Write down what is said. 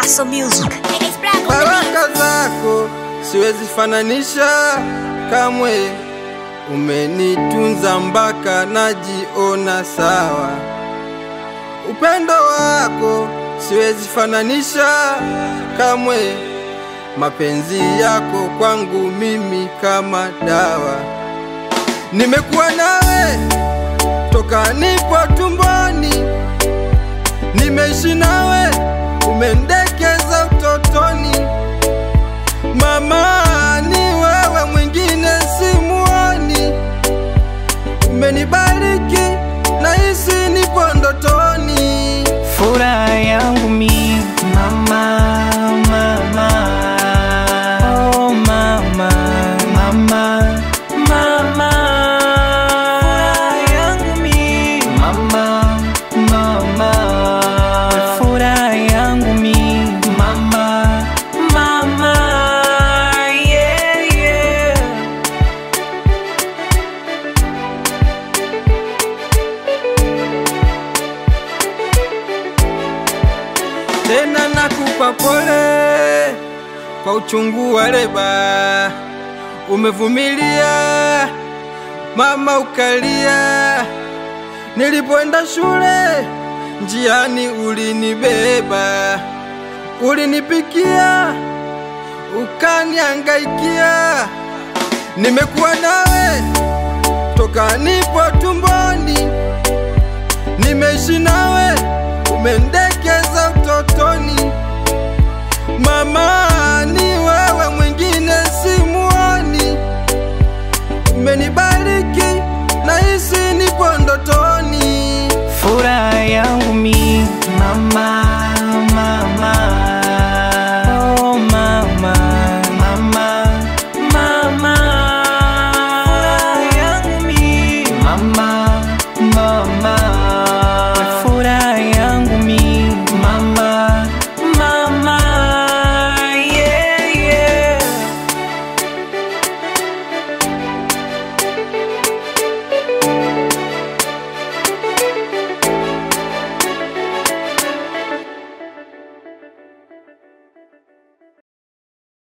Paso Music. baraka zako siwezi fananisha kamwe, umenitunza mpaka najiona sawa. Upendo wako siwezi fananisha kamwe, mapenzi yako kwangu mimi kama dawa. Nimekuwa nawe toka nipo tumboni, nimeishi nawe, umendekeza utotoni. Mama, ni wewe mwingine simuoni, umenibariki nahisi nipo ndotoni. Furaha yangu mi mama, mama, oh mama, mama, mama. Furaha yangu mi mama, mama. Furaha yangu mi mama, mama, yeah, yeah. tena nakupa pole kwa uchungu wa leba, umevumilia mama, ukalia. Nilipoenda shule njiani ulinibeba, ulinipikia, ukaniangaikia. Nimekuwa nawe toka nipo tumboni, nimeishi nawe, umendekeza